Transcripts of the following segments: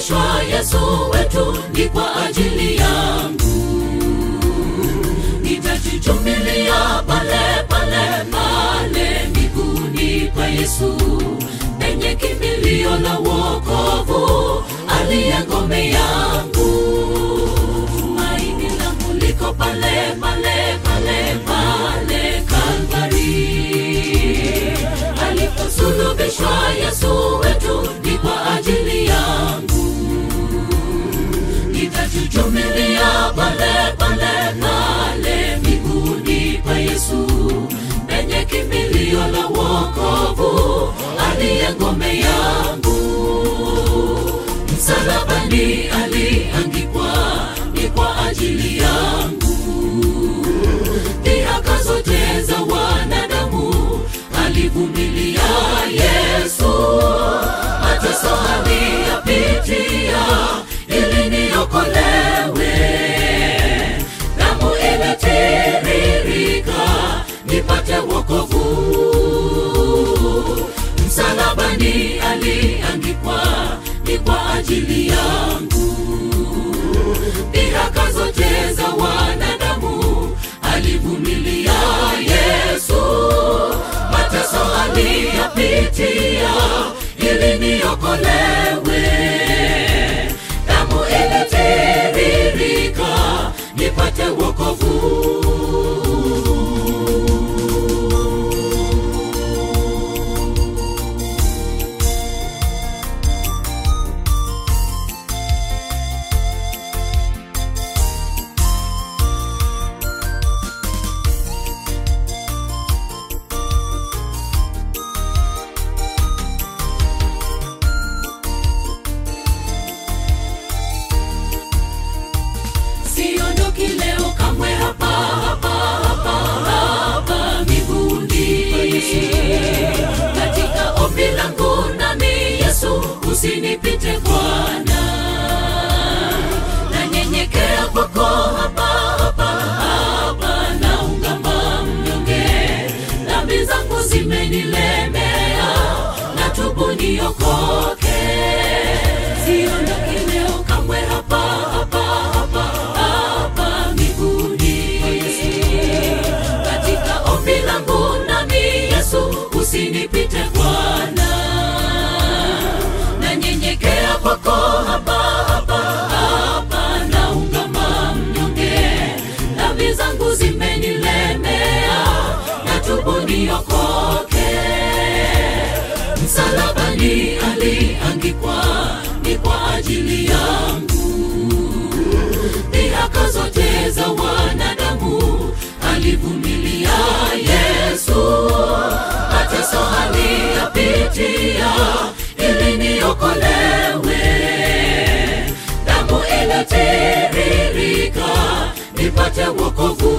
aliposulubishwa yesu wetu ni kwa ajili yangu nitajichumilia pale pale pale miguuni pa yesu penye kimbilio la wokovu aliye ngome yangu tumaini langu liko pale pale pale pale kalvari aliposulubishwa yesu wetu ni kwa ajili yangu nitajichumilia pale pale pale miguuni pa yesu penye kimbilio la wokovu aliye ngome yangu msalabani aliangikwa ni kwa ajili yangu dhihaka zote za wanadamu alivumilia yesu mateso aliyapitia ili niokolewe damu ilitiririka nipate wokovu msalabani aliangikwa ni kwa ajili yangu dhihaka zote za wanadamu alivumilia yesu mateso aliyapitia ili niokolewe damu ilitiririka nipate wokovu siondoki leo kamwe hapa hapa hapa hapa miguuni katika ombi langu nami yesu usinipite bwana nanyenyekea kwako hapa hapa hapa naungama mnyonge dhambi zangu zimenilemea na tubu niokoke siondoki leo kamwe hapa hapa hapa hapa miguuni katika ombi langu nami yesu usinipite bwana nanyenyekea kwako hapa hapa hapa naungama mnyonge dhambi zangu zimenilemea na tubu niokoke msalabani aliangikwa ni kwa ajili yangu dhihaka zote za wanadamu alivumilia yesu mateso aliyapitia ili niokolewe damu ilitiririka nipate wokovu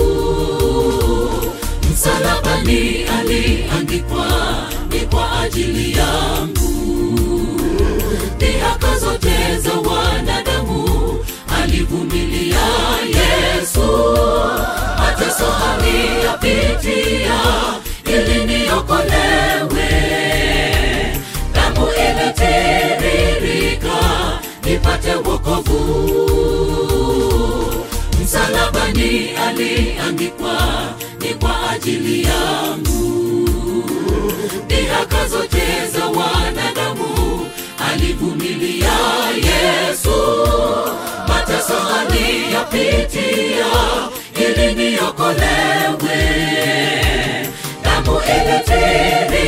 msalabani aliangikwa ni kwa ajili yangu dhihaka zote za wanadamu alivumilia yesu mateso aliyapitia ili niokolewe damu ilitiririka nipate wokovu msalabani aliangikwa ni kwa ajili yangu dhihaka zote za wanadamu alivumilia yesu mateso aliyapitia ili niokolewe damu ilitiri